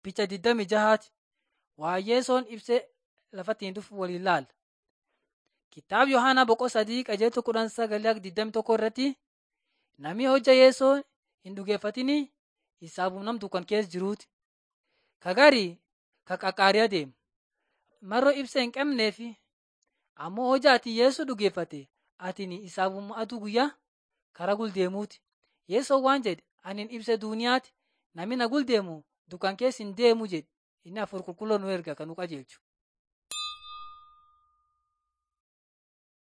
Picha digdamii jahaati waayyeesoon ibsee lafatti hin dhufu waliin laala. Kitaaba Yohaanaa boqoo sadii qajeelcha kudhan sagalee digdami tokko irratti namni hojja yeesoo hin dhugeeffatini isaaf namtu kan keessa jiruuti. Kagarii ka qaqqaariyaa deema. Maroo ibsa hin qabneefi ammoo hojja ati yeesoo dhugeeffate atini isaafuma aduu guyyaa karaa guldeemuuti. Yeesoo waan jedhe anin ibsa duuniyaati namni na guldeemu dukkana keessa hin deemu jedhe inni hafuura qulqulluu nu erga kan nu qajeelchu.